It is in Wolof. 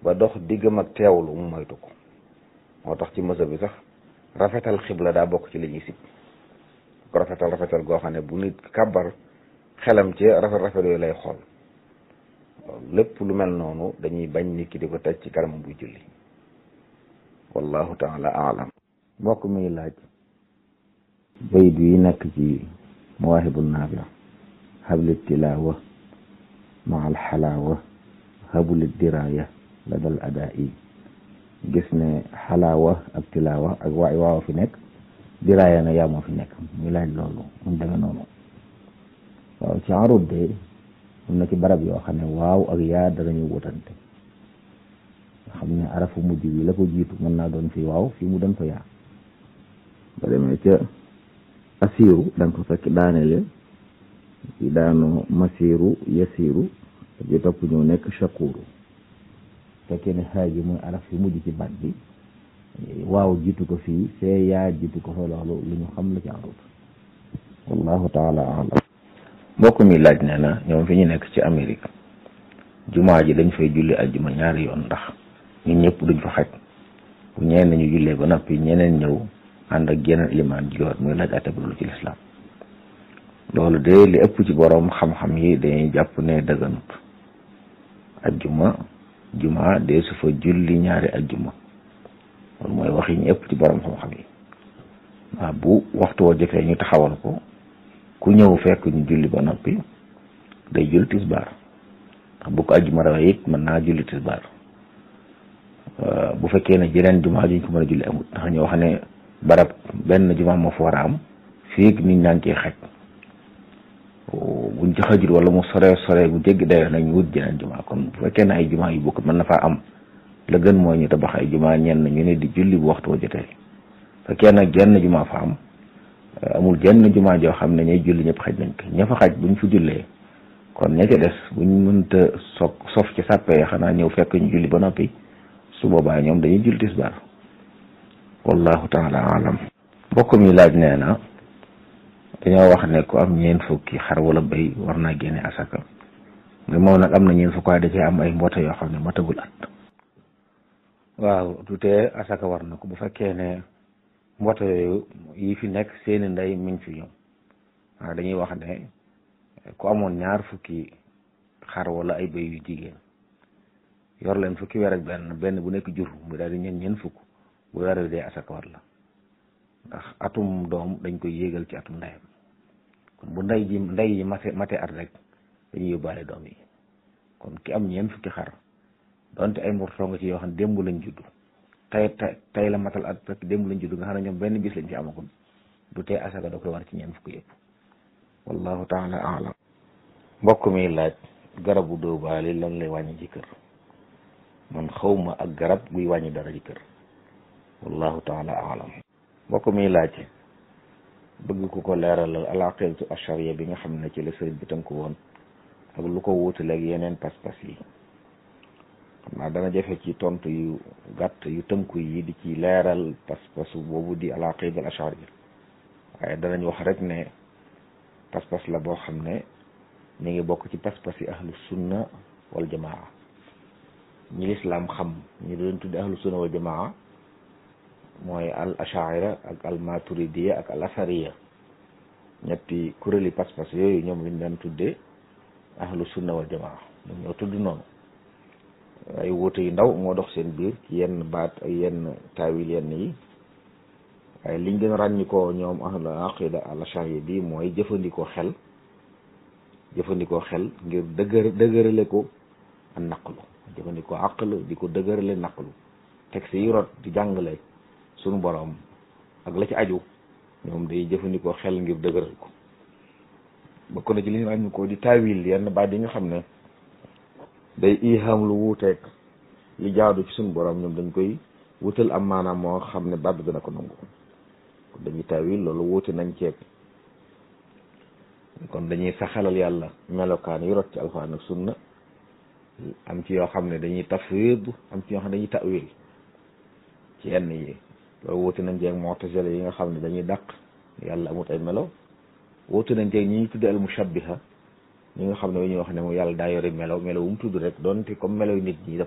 ba dox diggam ak teewlu mu moytu ko moo tax ci mësa bi sax rafetal xibla daa bokk ci li ñuy sib ko rafetal rafetal goo xam ne bu nit kàbbar xelam ci rafet rafet yooyu lay xool lépp lu mel noonu dañuy bañ nit ki di ko teg ci kanamam buy julli wallahu taala alam mbokk mi laaj bayit yi nekk ci mawaahibu naafi habli tilaawa ma al xalaawa habli diraaya la dal adaa yi gis ne xalaawa ak tilaawa ak waay waaw fi nekk diraaya na yaa moo fi nekk muy laaj loolu mu demee noonu waaw ci arut de am na ci barab yoo xam ne waaw ak yaa danañu wutante nga xam ne arafu mujj bi la ko jiitu mën naa doon fi waaw fii mu doon fa yaa ba demee ca asiiru da nga ko fekk daanele ci daanu masiiru yasiiru ji topp ñëw nekk shakuuru fekkee ne xaaji mooy araf fi mujj ci baat bi waaw jiitu ko fii fee yaa jiitu ko fa loolu lu ñu xam la ci arut wallahu taala alam mbokk mi laaj nee na ñoom fi ñu nekk ci Amérique jumaa ji dañ fay julli ajjuma ñaari yoon ndax ñun ñëpp duñ fa xaj bu ñeen ñu jullee ba noppi ñeneen ñëw ànd ak yeneen ilimaan ji muy laaj atte bu ci lislaam loolu de li ëpp ci boroom xam-xam yi dañuy jàpp ne dëgganut ajjuma juma de su fa julli ñaari ajjuma loolu mooy wax yi ñu ëpp ci boroom xam-xam yi waaw bu waxtu woo jotee ñu taxawal ko ku ñëw fekk ñu julli ba noppi day julli tisbaar ndax bu ko ajjuma rawee it mën naa julli tisbaar bu fekkee ne jeneen juma juñ ko mën a julli amut ndax ñu wax ne barab benn juma moo fa war a am fii nit ñaa ngi ciy xaj buñ ci xajul wala mu sore sore bu jéggi dayoo nañ wut jeneen juma kon bu fekkee ne ay juma yu bokk mën na faa am la gën mooy ñu tabax ay juma ñenn ñu ne di julli bu waxtu wa jotee fekkee nag genn juma fa am amul jenn juma joo xam ne ñay julli ñëpp xaj nañ ko ña fa xaj buñ fa jullee kon ña ca des buñ mënta soog sof ci sàppee xanaa ñëw fekk ñu julli ba noppi su boobaa ñoom dañuy julli tisbaar wallahu taala alam mbokk mi laaj nee na dañoo wax ne ku am ñeen fukki xar wala béy war naa génne asaka mais moom nag am na ñeen fukk waaye da cee am ay mboota yoo xam ne matagul at waaw du tee asaka war na ko bu fekkee ne mboota yooyu yi fi nekk seeni ndey miñ fi ñoom waaw dañuy wax ne ku amoon ñaar fukki xar wala ay béy yu jigéen yor leen fukki weer ak benn benn bu nekk jur mu daal di ñeen ñeen fukk bu weer wi dee asaka war la ndax atum doom dañ koy yéegal ci atum ndeyam kon bu ndey ji ndey yi mate mate at rek dañuy yóbbaale doom yi kon ki am ñeen fukki xar donte ay mbortoo nga ci yoo xam ne démb lañ judd tey tey la matal at rek démb lañ judd nga xam ne ñoom benn bis lañ ci amagul du tee asaka da koy war ci ñeen fukki yëpp wallahu taala alam mbokk mi laaj garabu dóobaali lan lay wàññi ci kër man xawma ak garab guy wàññi dara ci kër wallahu taala alam mbokk mi laaj bëgg ku ko leeralal al aqidatu ashariya bi nga xam ne ci la sëriñ bi tënku woon ak lu ko wuutaleeg yeneen pas-pas yi xam naa dana jafe ci tontu yu gàtt yu tënku yi di ci leeral pas-pasu boobu di al aqida al ashariya waaye danañ wax rek ne pas-pas la boo xam ne mi ngi bokk ci pas-pas yi ahlu sunna wal jamaa ñi lislaam xam ñi doon tudde ahlu sunna wal jamaa mooy al ashaira ak al maturidiya ak al asariya ñetti kuréeli pas-pas yooyu ñoom lañ daan tuddee ahlu sunna wal jamaa ñoom ñoo tudd noonu ay wuute yu ndaw moo dox seen biir ci yenn baat ay yenn taawil yenn yi waaye liñ gën a ràññikoo ñoom ahlu aqida al ashariya bi mooy jëfandikoo xel jëfandikoo xel ngir dëgër dëgërale ko a naqlu jëfandikoo aql di ko dëgërale naqlu texte yi rot di jàngale sunu boroom ak la ci aju ñoom day jëfandikoo xel ngir dëgëral ko bokk na ci li ñu ràññi ko di taawil yenn baat yi nga xam ne day iham lu wuuteeg li jaadu ci sunu boroom ñoom dañ koy wutal am maanaam moo xam ne baat bi dana ko nangu kon dañuy taawil loolu wuute nañ ceeb kon dañuy saxalal yàlla melokaan yu rot ci alxuraan ak sunna am ci yoo xam ne dañuy tafwid am ci yoo xam ne dañuy tawil ci yenn yi loolu wuute nañ ceeg mu'tazila yi nga xam ne dañuy dàq yàlla amut ay melo wuute nañ ceeg ñi ñuy tudde al mushabbiha ñi nga xam ne dañuy wax ne moom yàlla daa yore melo melo wu mu tudd rek doonte comme melo yu nit ñi